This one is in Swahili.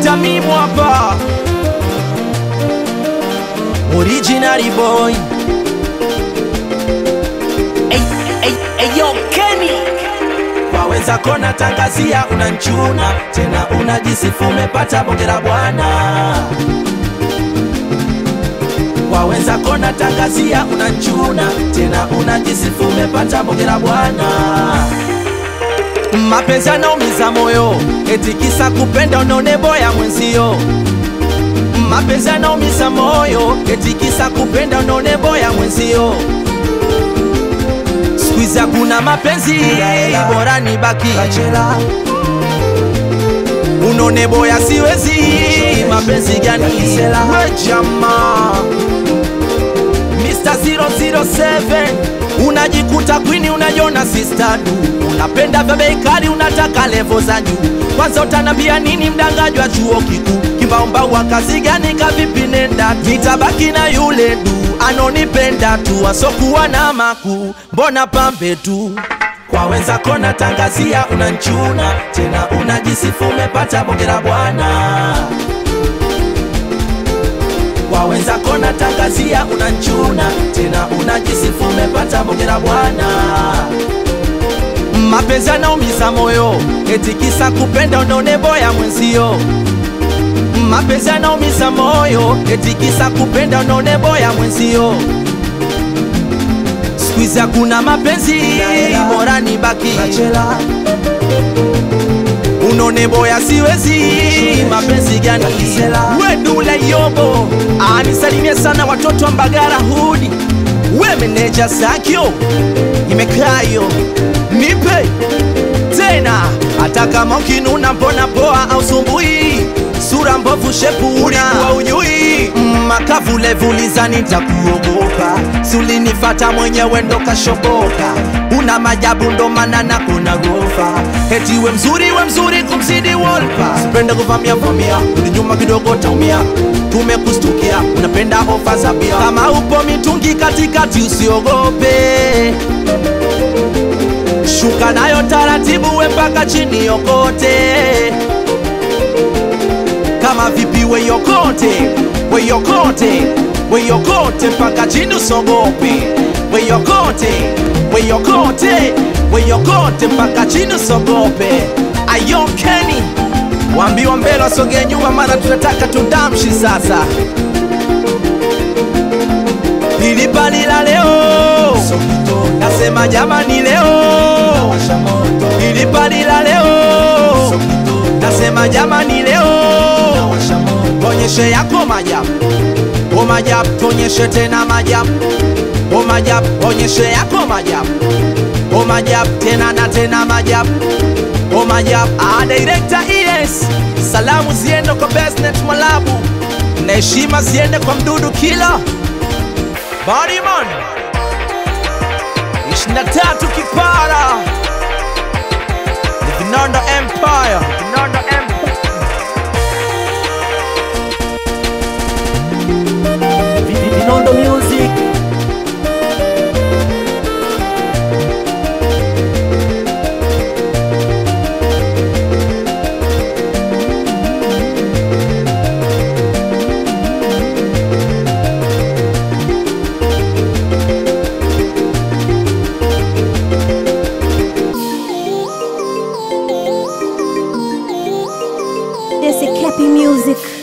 Tamimu hapa Original boy Hey, hey, hey, yo, Kenny. waweza kona tangazia unanchuna tena unajisifu umepata bonge la bwana waweza kona tangazia unanchuna tena unajisifu umepata bonge la bwana mapenzi yanaumiza moyo eti kisa kupenda unaone boya mwenzio mapenzi yanaumiza moyo eti kisa kupenda unaone boya mwenzio Squeeze hakuna mapenzi bora ni baki unone boya siwezi mapenzi gani we jamaa Mr. 007 unajikuta kwini unajiona sister du unapenda vya bei kali unataka levo za juu kwanza utanambia nini mdangaji wa chuo kikuu kimbaombau wa kazi gani kavipi nenda nitabaki na yule du anonipenda tu asokuwa na makuu mbona pambe tu kwa wenzako natangazia unanchuna tena unajisifu umepata bonge la bwana kwa wenzako natangazia unanchuna tena unajisifu umepata bonge la bwana mapenzi yanaumiza moyo eti kisa kupenda unaone boya mwenzio mapenzi yanaumiza moyo eti kisa kupenda unaone boya mwenzio skuizi hakuna mapenzi bora ni baki unone boya siwezi mapenzi gani wedule yobo anisalimie sana watoto wa mbagara hudi we meneja sakyo imekayo nipe tena hata kama ukinuna mbona poa au sumbui sura mbovu shepu ulikuwa unyui Mm, makavulevuliza nitakuogopa sulinifata mwenyewe ndo kashoboka una majabu ndo maana na kuna gofa heti we mzuri we mzuri kumzidi wolpa sipende kuvamia vamia uli nyuma kidogo taumia tumekustukia unapenda ofa za bia kama upo mitungi katikati usiogope shuka nayo taratibu we mpaka chini yokote kama vipi weyokote weyokote weyokote mpaka chini usogope weyokote weyokote weyokote mpaka chini usogope ayokeni waambiwa mbele wasogee nyuma maana tunataka tudamshi sasa ilipalila leo nasema jamani leo ilipalila leo nasema jamani leo tonyeshe yako majabu o majabu tonyeshe tena majabu o majabu onyeshe yako majabu o majabu tena na tena majabu o majabu ah, director es salamu ziende kwa besnet mwalabu na heshima ziende kwa mdudu kila Bodyman 23 kipara The Vinondo Empire Vinondo Empire Vinondo Music. This is Cappy Music.